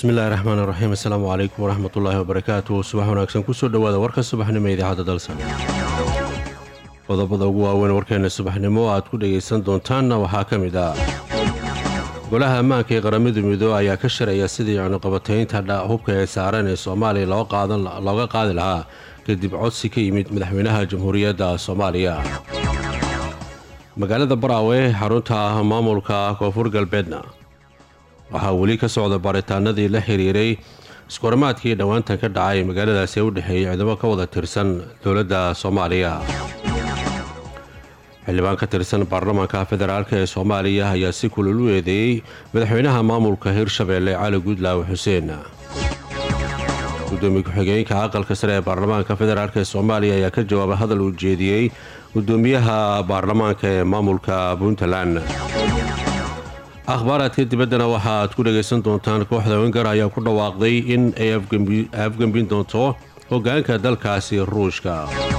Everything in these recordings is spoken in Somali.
bismillahi raxmaan raxiim assalaamu calaykum waraxmatullaahi wabarakaatu subax wanaagsan kusoo dhowaada warka subaxnimo ee idaacadda dalsan qodobada ugu waaweyn warkeena subaxnimo aad ku dhagaysan doontaanna waxaa ka mid ah golaha ammaanka ee qaramada midoobe ayaa ka sharaya sidii cunuqabataynta hubka ee saaran ee soomaaliya looga qaadi lahaa kadib codsi ka yimid madaxweynaha jamhuuriyadda soomaaliya magaalada baraawe xarunta maamulka koonfur galbeedna waxaa weli ka socda baaritaanadii la xiriiray iskuwarmaadkii dhowaantan ka dhacay magaaladaasi ee u dhexeeyay ciidamo ka wada tirsan dowladda soomaaliya xildhibaan ka tirsan baarlamaanka federaalk ee soomaaliya ayaa si kulul u eedeeyey madaxweynaha maamulka hirshabeelle cali guudlaawe xuseen gudoomiye ku-xigeenka aqalka sare ee baarlamaanka federaalk ee soomaaliya ayaa ka jawaabay hadal uu jeediyey gudoomiyaha baarlamaanka ee maamulka puntland akhbaaraadka dibaddana waxa aad ku dhagaysan doontaan kooxda wengar ayaa ku dhawaaqday in ay afgembin doonto hoggaanka dalkaasi ruushka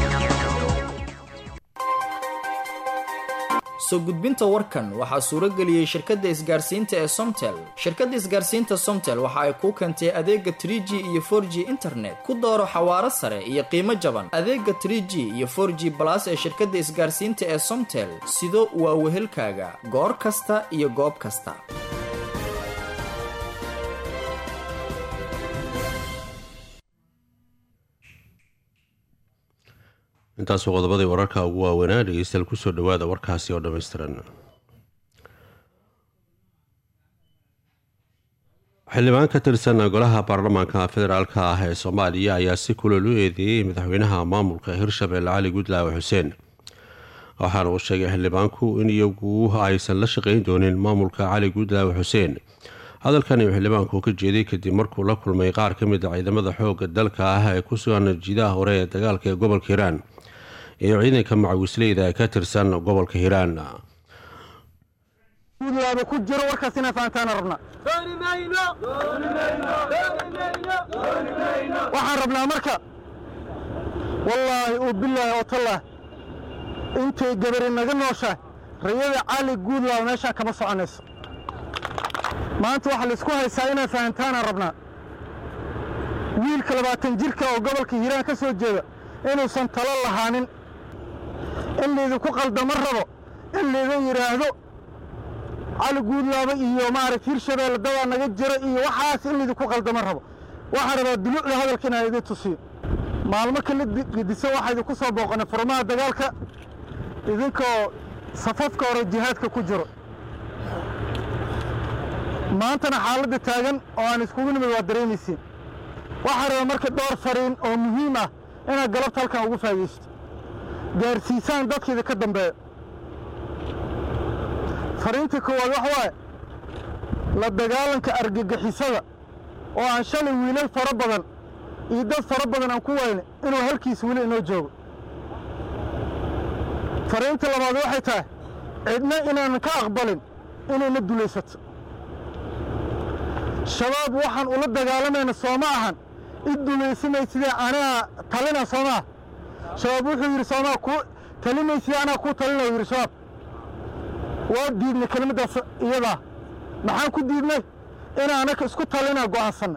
soo gudbinta warkan waxaa suuro geliyey shirkadda isgaarsiinta ee somtel shirkadda isgaarsiinta somtel waxa ay kuu keentay adeega tr g iyo for g internet ku dooro xawaaro sare iyo qiimo jaban adeega tr g iyo for g balas ee shirkadda isgaarsiinta ee somtel sido waa wehelkaaga goor kasta iyo goob kasta intaasuu qodobadii wararka ugu waaweynaa dhegeystayaal kusoo dhowaada warkaasi oo dhammaystiran xildhibaan ka tirsan golaha baarlamaanka federaalk ah ee soomaaliya ayaa si kulol u eedeeyey madaxweynaha maamulka hirshabelle cali guudlaawe xuseen waxaana uu sheegay xildhibaanku in iyagu aysan la shaqayn doonin maamulka cali guudlaawe xuseen hadalkan uu xildhibaanku ka jeeday kadib markuu la kulmay qaar ka mid a ciidamada xooga dalka ah ee ku sugan jiidaha hore ee dagaalka ee gobolka hiiraan iyo ciidanka macawisleyda ee ka tirsan gobolka hiiraan guudlaaba ku jiro warkaas inaa fahantaana rabnaa waxaan rabnaa marka wallaahi oo bilaahi oo tallaah intay gabari naga nooshaa rayada cali guudlaaba meeshaan kama soconayso maanta waxaa laisku haysaa inaa fahantaanaan rabnaa wiilka labaatan jirka oo gobolka hiiraan ka soo jeeda inuusan talo lahaanin in laydinku qaldamo rabo in laydin yidhaahdo cali guudlaaba iyo maaragta hirshabeelle dadaa naga jiro iyo waxaas in laydinku qaldamo rabo waxaan rabaa duluucda hadalka inaan idin tusiyo maalmo kala gedisan waxaa idinku soo booqanay furmaha dagaalka idinkoo safafka hore jihaadka ku jiro maantana xaaladda taagan oo aan iskugu nimid waa dareemaysiin waxaa raba marka dhowr fariin oo muhiim ah inaad galabta halkan ugu faa'idaysto gaarsiisaan dadkiida ka dambeeya fariinta koowaad waxa waaye la dagaalanka argagixisada oo aan shalay wiilal fara badan iyo dad fara badan aan ku wayne inuu halkiis weli inoo joogo fariinta labaad waxay tahay cidna inaanan ka aqbalin inayna dulaysato shabaab waxaan ula dagaalamayna soo ma ahan id dulaysamay sidee anaa talina soo maa shabaab wuxuu yidhi soomaa ku talimaysidee anaa kuu talina yidhi shabaab waa diidnay kelimaddaas iyadaa maxaan ku diidnay inaa anaka isku talinaa go'aansanna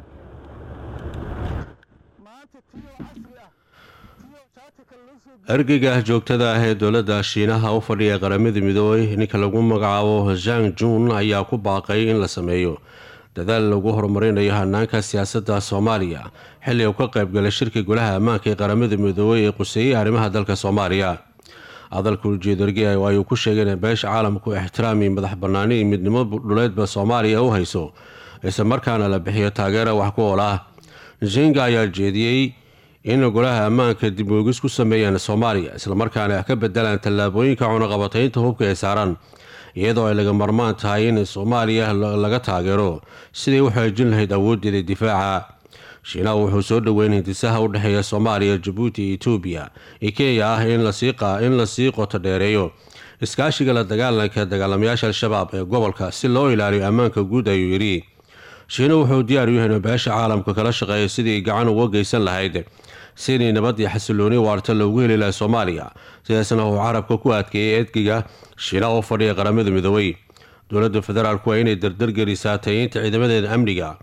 ergeyga joogtada ah ee dowladda shiinaha u fadhiya qaramada midoobey ninka lagu magacaabo zhang jun ayaa ku baaqay in la sameeyo dadaal lagu horumarinayo hanaanka siyaasadda soomaaliya xilli uu ka qaybgalay shirka golaha ammaanka ee qaramada midoobey ee quseeyey arrimaha dalka soomaaliya hadalka ujeedargi ayuu ku sheegay in beesha caalamku ixtiraami madax bannaani iyo midnimo dhuleedba soomaaliya u hayso isla markaana la bixiyo taageera wax ku ool ah jinga ayaa jeediyey in golaha ammaanka dib oogis ku sameeyaan soomaaliya islamarkaana ka bedelaan tallaabooyinka cunaqabataynta hubka ee saaran iyadoo ay laga marmaan tahay in soomaaliya laga taageero siday u xoojin lahayd awooddeeda difaaca shiinaha wuxuu soo dhoweyn hindisaha u dhexeeya soomaaliya jabuuti iyo etoobiya iyo kenya ah in lasii qoto dheereeyo iskaashiga la dagaalanka dagaalamayaasha al-shabaab ee gobolka si loo ilaaliyo ammaanka guud ayuu yidhi shiina wuxuu diyaar u yahay in beesha caalamka kala shaqeeya sidii gacan uga geysan lahayd sidii nabad iyo xasilooni waarta loogu heli laha soomaaliya sidaasna uu carabka ku adkeeyay edgiga shiina oo fadhiya qaramada midoobay dowladda federaalku waa inay dardargelisaa tayeynta ciidamadeeda amniga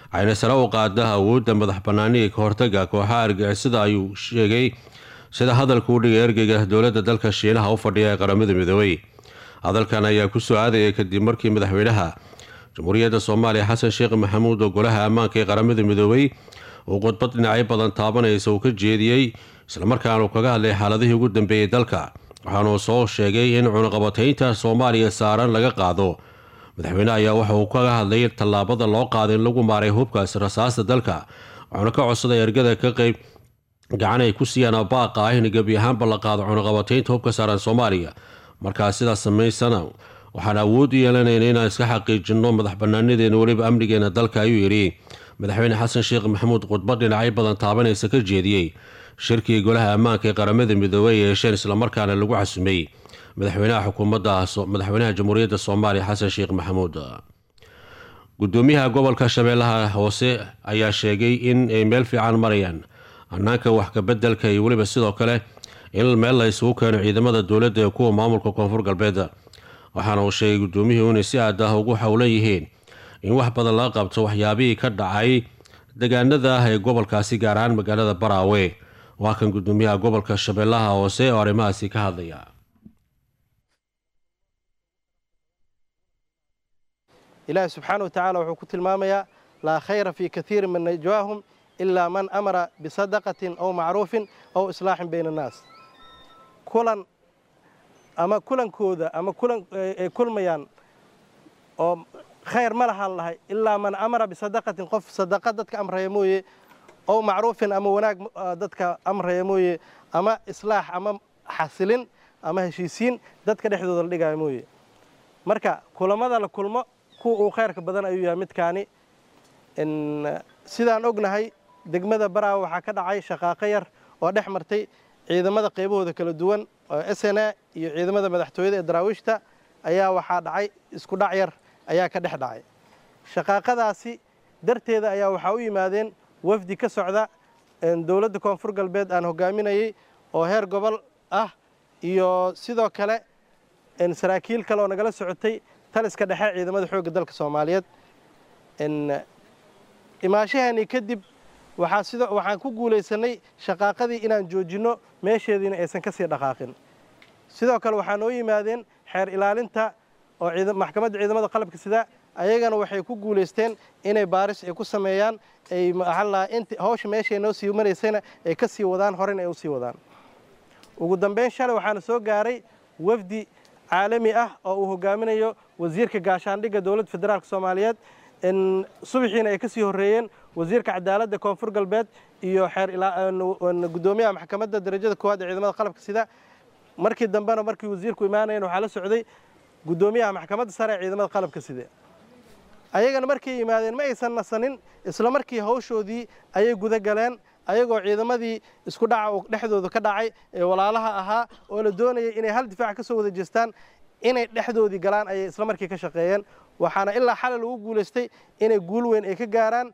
waxayna sare u qaada awoodda madax bannaaniga ka hortaga kooxaha argixisada ayuu sheegay sida hadalka u dhigay ergeyga dowladda dalka shiinaha u fadhiya ee qaramada midoobey hadalkan ayaa ku soo aadaya kadib markii madaxweynaha jamhuuriyadda soomaaliya xasan sheekh maxamuud oo golaha ammaanka ee qaramada midoobey uu khudbad dhinacyo badan taabanaysa uu ka jeediyey islamarkaana uu kaga hadlay xaaladihii ugu dambeeyey dalka waxaanuu soo sheegay in cunaqabataynta soomaaliya saaran laga qaado madaxweyne ayaa waxa uu kaga hadlay tallaabada loo qaaday in lagu maaray hubkaas rasaasta dalka waxaana ka codsaday ergada ka qeyb gacan ay ku siiyaan baaqa ah in gebi ahaanba la qaado cunaqabataynta hubka saaran soomaaliya markaa sidaas samaysana waxaan awood u yeelanayna inaan iska xaqiijinno madax banaanadeena weliba amnigeena dalka ayuu yidhi madaxweyne xasan sheekh maxamuud khudbad dhinacyo badan taabanaysa ka jeediyey shirkii golaha ammaanka ee qaramada midoobey ee yeesheen islamarkaana lagu casumay madaxweynaha xukuumadda madaxweynaha jamhuuriyadda soomaaliya xasan sheekh maxamuud gudoomiyaha gobolka shabeellaha hoose ayaa sheegay in ay meel fiican marayaan hannaanka wax kabeddelka iyo weliba sidoo kale in meel la isugu keeno ciidamada dowladda ee kuwa maamulka koonfur galbeed waxaana uu sheegay gudoomiyuhu inay si aad ah ugu howlan yihiin in wax badan laga qabto waxyaabihii ka dhacay degaanada ah ee gobolkaasi gaar ahaan magaalada baraawe waa kan gudoomiyaha gobolka shabeellaha hoose oo arrimahaasi ka hadlaya ilaahi subxaana wa tacaala wuxuu ku tilmaamayaa laa khayra fii kaiirin min najwaahum ilaa man amara bisadaqatin aw macruufin aw islaaxin bayna annaas kulan ama kulankooda ama kulan ay kulmayaan oo khayr ma lahaan lahay ilaa man amara bisadaqatin qof sadaqa dadka amraya mooye ow macruufin ama wanaag dadka amraya mooye ama islaax ama xasilin ama heshiisiin dadka dhexdooda la dhigaayo mooye marka kulamada la kulmo kuwa uu khayrka badan ayuu yahay midkaani sidaan ognahay degmada baraawe waxaa ka dhacay shaqaaqo yar oo dhex martay ciidamada qaybahooda kala duwan oo s n a iyo ciidamada madaxtooyada ee daraawiishta ayaa waxaa dhacay isku dhac yar ayaa ka dhex dhacay shaqaaqadaasi darteeda ayaa waxaa u yimaadeen wafdi ka socda dowladda koonfur galbeed aan hogaaminayey oo heer gobol ah iyo sidoo kale saraakiil kale oo nagala socotay taliska dhexe ciidamada xoogga dalka soomaaliyeed imaashaheennii kadib waxaa sidoo waxaan ku guulaysanay shaqaaqadii inaan joojinno meesheediina aysan ka sii dhaqaaqin sidoo kale waxaa noo yimaadeen xeer ilaalinta oo maxkamadda ciidamada qalabka sida ayagana waxay ku guulaysteen inay baaris ay ku sameeyaan ay maxallaha int hawsha meeshay noo sii maraysayna ay ka sii wadaan horena ay u sii wadaan ugu dambayn shalay waxaana soo gaaray wafdi caalami ah oo uu hogaaminayo wasiirka gaashaandhigga dowladda federaalk soomaaliyeed subaxiina ay ka sii horreeyeen wasiirka cadaaladda koonfur galbeed iyo xeer gudoomiyaha maxkamadda darajada koowaad ee ciidamada qalabka sida markii dambena markii wasiirku imaanayen waxaa la socday gudoomiyaha maxkamadda sare ee ciidamada qalabka sida ayagana markay yimaadeen ma aysan nasanin isla markii hawshoodii ayay guda galeen ayagoo ciidamadii isku dhaca dhexdooda ka dhacay ee walaalaha ahaa oo la doonayay inay hal difaac ka soo wada jeestaan inay dhexdoodii galaan ayay isla markii ka shaqeeyeen waxaana ilaa xalay lagu guulaystay inay guul weyn ay ka gaaraan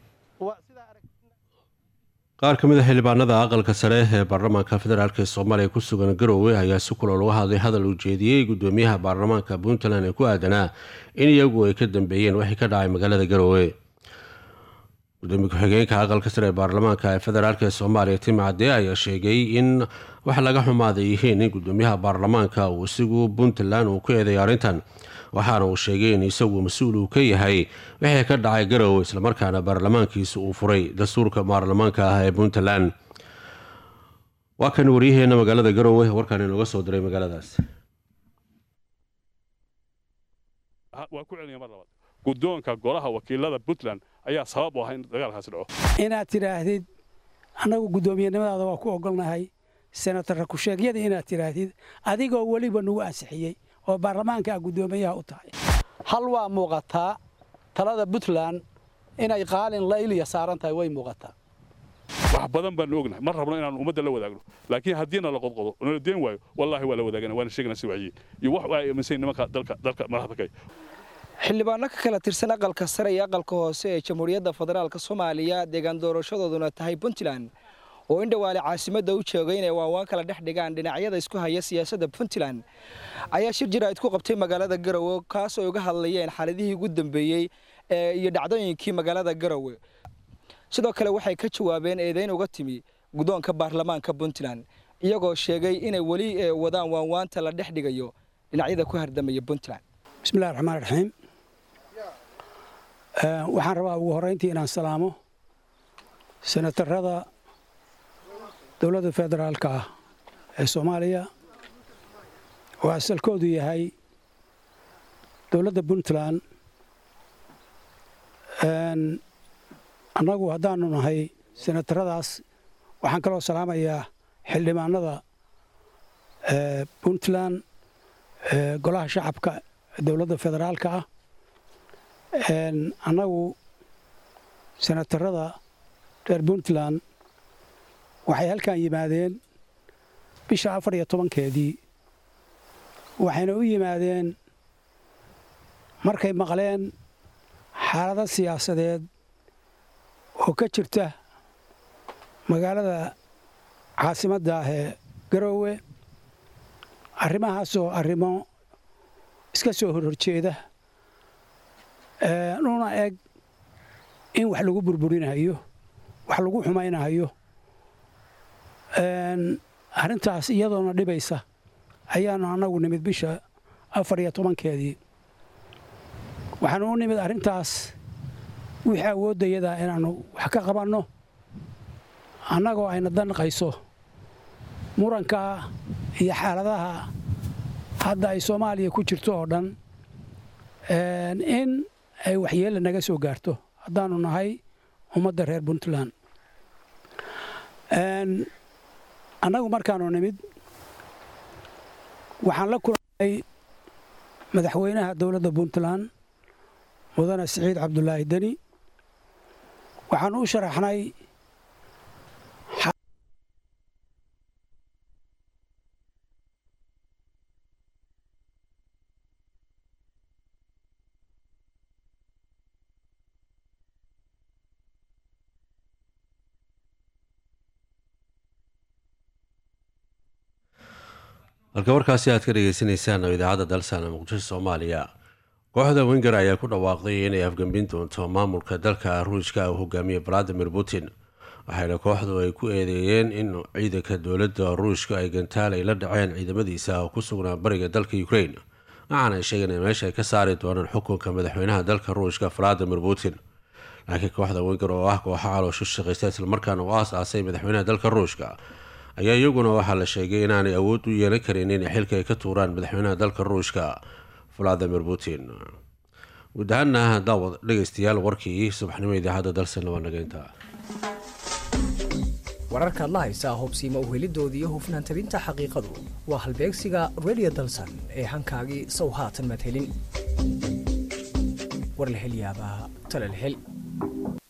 qaar ka mid a xildhibaanada aqalka sare ee baarlamaanka federaalk ee soomaaliya ku sugan garowe ayaa si kula laga hadlay hadal uu jeediyey gudoomiyaha baarlamaanka puntland ee ku aadanaa in iyagu ay ka dambeeyeen wixii ka dhacay magaalada garowe gudoomiye ku-xigeenka aqalka sare ee baarlamaanka ee federaalk ee soomaaliya tim cadde ayaa sheegay in wax laga xumaaday yihiin in gudoomiyaha baarlamaanka uu isigu puntland uu ku eeday arrintan waxaana uu sheegay in isagu mas-uul uu ka yahay wixii ka dhacay garowe islamarkaana baarlamaankiisa uu furay dastuurka baarlamaanka ah ee puntland waa kan waryaheena magaalada garowe warkaan inooga soo diray magaaladaas waa ku celina mar labaad guddoonka golaha wakiilada puntland ayaa sabab u ahaa in dagaalkaasi dhaco inaad tidhaahdid annagu guddoomiyenimadaada waa ku ogolnahay senator rakusheegyada inaad tidhaahdid adigoo weliba nagu ansixiyey oo baarlamaanka a guddoomiyaha u tahay hal waa muuqataa talada puntland inay qaalin layliya saaran tahay way muuqataa wax badan baanu ognahay mar rabno inaanu ummadda la wadaagno laakiin haddiina la qodqodo nala deen waayo wallaahi waa la wadaagana waana sheegana si wacyiin iyo wax ay aaminsan nimanka dalka dalka madaxda kay xildhibaano ka kala tirsan aqalka sare iyo aqalka hoose ee jamhuuriyadda federaalka soomaaliya deegaan doorashadooduna tahay puntland oo in dhawaale caasimadda u joogay inay waanwaan kala dhex dhigaan dhinacyada isku haya siyaasadda puntland ayaa shir jaraa'id ku qabtay magaalada garowe kaas oo uga hadlayeen xaaladihii ugu dambeeyey iyo dhacdooyinkii magaalada garowe sidoo kale waxay ka jawaabeen eedayn uga timi guddoonka baarlamaanka puntland iyagoo sheegay inay weli wadaan waanwaanta la dhex dhigayo dhinacyada ku hardamaya puntland bismillahi raxmaan raxiim waxaan rabaa ugu horrayntii inaan salaamo senatarada dowladda federaalka ah ee soomaaliya oo asalkoodu yahay dowladda puntland annagu haddaanu nahay senataradaas waxaan kaloo salaamayaa xildhibaanada puntland golaha shacabka dowladda federaalka ah annagu senatarada reer puntland waxay halkan yimaadeen bisha afar iyo tobankeedii waxayna u yimaadeen markay maqleen xaalado siyaasadeed oo ka jirta magaalada caasimadda ah ee garoowe arrimahaasoo arrimo iska soo horhorjeeda nuna eg in wax lagu burburinayo wax lagu xumaynayo arrintaas iyadoona dhibaysa ayaanu annagu nimid bisha afar iyo tobankeedii waxaanu u nimid arrintaas wixii awooddayadaa inaannu wax ka qabanno annagoo ayna danqayso muranka iyo xaaladaha hadda ay soomaaliya ku jirto oo dhan in ay waxyeella naga soo gaarto haddaannu nahay ummadda reer puntland annagu markaanu nimid waxaan la kulannay madaxweynaha dowladda puntland mudane siciid cabdulaahi deni waxaanu u sharaxnay halka warkaasi aad ka dhegeysaneysaan oo idaacadda dalsana muqdisho soomaaliya kooxda wenger ayaa ku dhawaaqday inay afgambin doonto maamulka dalka ruushka uu hogaamiye valadimir putin waxayna kooxdu ay ku eedeeyeen in ciidanka dowladda ruushka ay gantaalay la dhaceen ciidamadiisa oo ku sugnaa bariga dalka ukrain waxaana ay sheegeen in meesha ay ka saari doonaan xukunka madaxweynaha dalka ruushka valadimir putin laakiin kooxda wenger oo ah kooxa calooshu shaqaysta islamarkaana u aas-aasay madaxweynaha dalka ruushka ayaa iyaguna waxaa la sheegay inaanay awood u yeelan karin inay xilka ay ka tuuraan madaxweynaha dalka ruushka valadimir putin guud ahaana daawad dhegeystayaal warkii subaxnimo idaacadda dalsana waa nageynta wararkaad la haysaa hubsiima uhelidoodii iyo hufnaan tabinta xaqiiqadu waa halbeegsiga redio dalsan ee hankaagii sow haatan maad helin war la hel yaabaa tale la hel